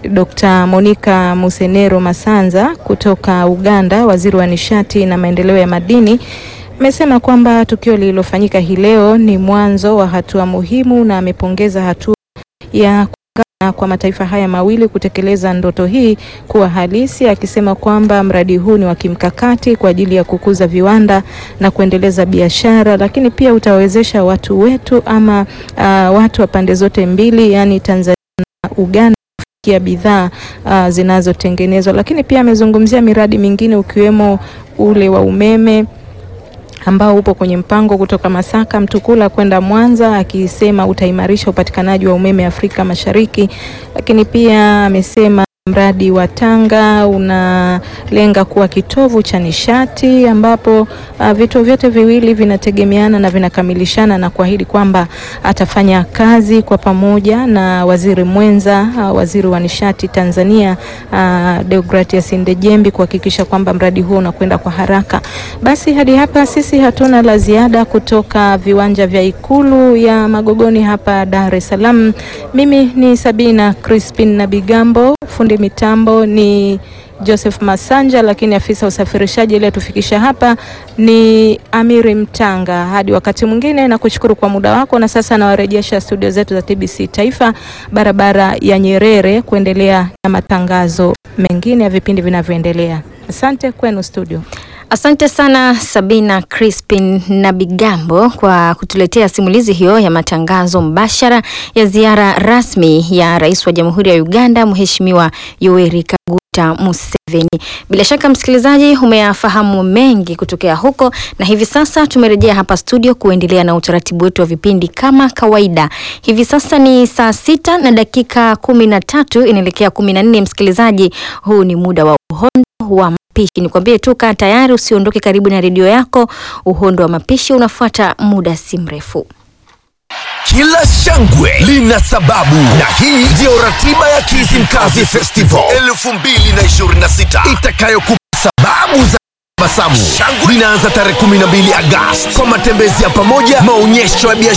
Dr. Monica Musenero Masanza kutoka Uganda, waziri wa nishati na maendeleo ya madini amesema kwamba tukio lililofanyika hii leo ni mwanzo wa hatua muhimu na amepongeza hatua ya kuungana kwa mataifa haya mawili kutekeleza ndoto hii kuwa halisi, akisema kwamba mradi huu ni wa kimkakati kwa ajili ya kukuza viwanda na kuendeleza biashara, lakini pia utawezesha watu wetu ama uh, watu wa pande zote mbili, yani Tanzania na Uganda kufikia bidhaa uh, zinazotengenezwa, lakini pia amezungumzia miradi mingine ukiwemo ule wa umeme ambao upo kwenye mpango kutoka Masaka Mtukula kwenda Mwanza, akisema utaimarisha upatikanaji wa umeme Afrika Mashariki. Lakini pia amesema mradi wa Tanga unalenga kuwa kitovu cha nishati ambapo uh, vituo vyote viwili vinategemeana na vinakamilishana na kuahidi kwamba atafanya kazi kwa pamoja na waziri mwenza uh, waziri wa nishati Tanzania uh, Deogratias Ndejembi kuhakikisha kwamba mradi huo unakwenda kwa haraka. Basi hadi hapa sisi hatuna la ziada kutoka viwanja vya Ikulu ya Magogoni hapa Dar es Salaam. Mimi ni Sabina Crispin na Bigambo, fundi mitambo ni Joseph Masanja, lakini afisa usafirishaji aliyetufikisha hapa ni Amiri Mtanga. Hadi wakati mwingine, na kushukuru kwa muda wako, na sasa nawarejesha studio zetu za TBC Taifa, barabara ya Nyerere, kuendelea na matangazo mengine ya vipindi vinavyoendelea. Asante kwenu studio. Asante sana Sabina Crispin na Bigambo kwa kutuletea simulizi hiyo ya matangazo mbashara ya ziara rasmi ya Rais wa Jamhuri ya Uganda Mheshimiwa Yoweri Kaguta Museveni. Bila shaka msikilizaji, umeyafahamu mengi kutokea huko, na hivi sasa tumerejea hapa studio kuendelea na utaratibu wetu wa vipindi kama kawaida. Hivi sasa ni saa sita na dakika kumi na tatu inaelekea kumi na nne. Msikilizaji, huu ni muda wa uhondo wa mapishi. Nikwambie tu kaa tayari, usiondoke karibu na redio yako. Uhondo wa mapishi unafuata muda si mrefu. Kila shangwe lina sababu, na hii ndiyo ratiba ya Kizimkazi Festival 2026 itakayokupa sababu za tabasamu. Shangwe linaanza tarehe 12 Agosti kwa matembezi ya pamoja, maonyesho ya biashara